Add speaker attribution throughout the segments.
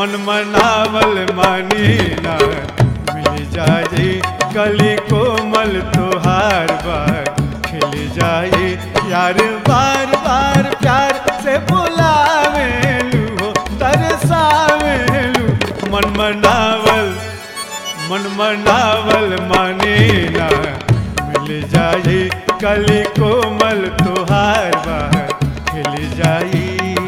Speaker 1: मन मनावल मानी ना मिल जाए कली कोमल तोहार बार खिल जाए यार बार बार प्यार से बुलावेलू हो तरसावेलू मन मनावल मन मनावल माने ना मिल जाए कली कोमल तोहार बार खिल जाई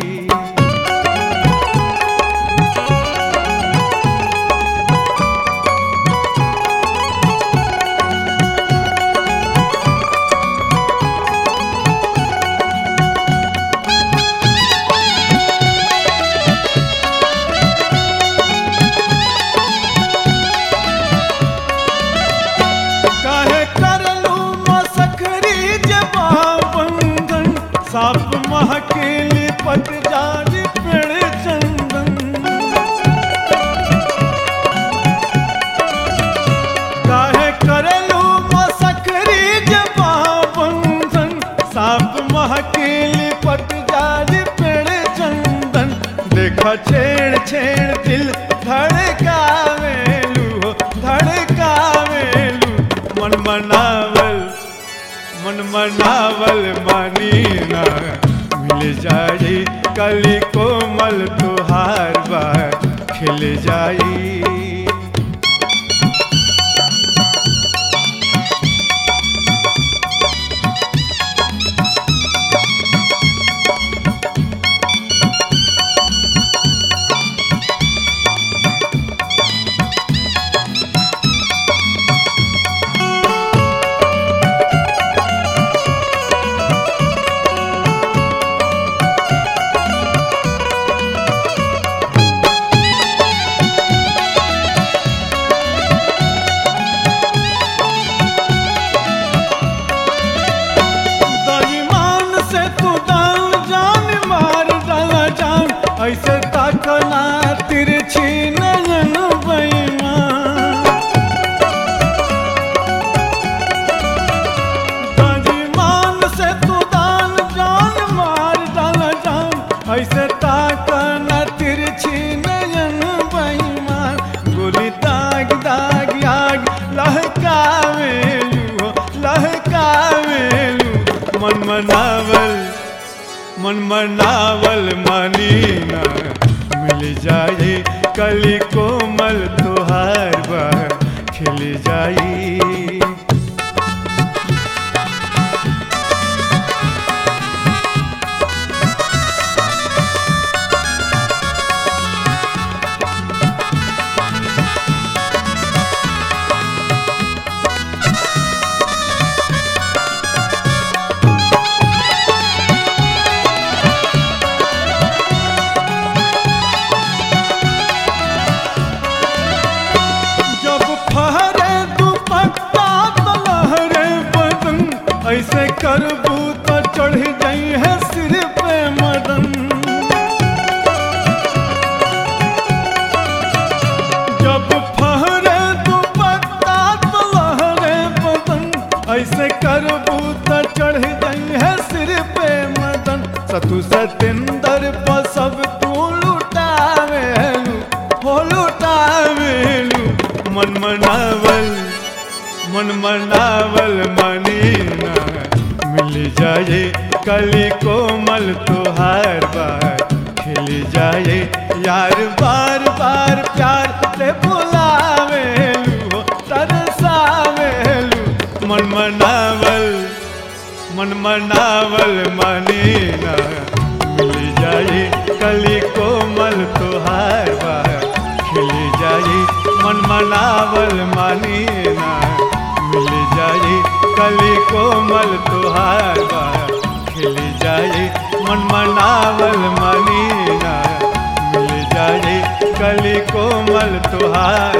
Speaker 1: काहे करलू मसखरी जबा बंधन साप महकेली पट जारी पेड़ चंदन काहे करलू मसखरी जबा बंधन साप महकेली पट जारी पेड़ चंदन देखा छेड़ छेड़ दिल धड़कावेलू हो धड़कावेलू मन मनावल मन मनावल मानी ना मिल जाई कली कोमल तुहार बार खिल जाई दईमान से तू दान जान मार डाला जान ऐसे ताकना तिरछी नयन बेईमान दईमान से तू दान जान मार डाला जान ऐसे ताकना तिरछी नयन बेईमान गोली दाग दाग आग लहकावेलू हो लहकावेलू मन मनावल मन मनावल मानी ना मिल जाए कली कोमल तुहार बार खिल जाई जब फहरे दुपट्टा तो लहरे बदन ऐसे करबू तो चढ़ जाई है सिर पे मदन जब फहरे दुपट्टा तो लहरे बदन ऐसे करबू तो चढ़ जाई है सिर पे मदन सतु सतेंदर पर सब तू लुटावेलू हो लुटावेलू मन मनावल मन मनावल मानी ना मिल जाए कली कोमल तुहार बार खिल जाए यार बार बार प्यार से बुलावेलू हो तरसावेलू मन मनावल मन मनावल मानी ना मिल जाए कली कोमल तुहार बार खिल जाए मन मनावल मानी ना मिल जाए कली कोमल तुहार बार खिल जाए मन मनावल मानी ना मिल जाए कली कोमल तुहार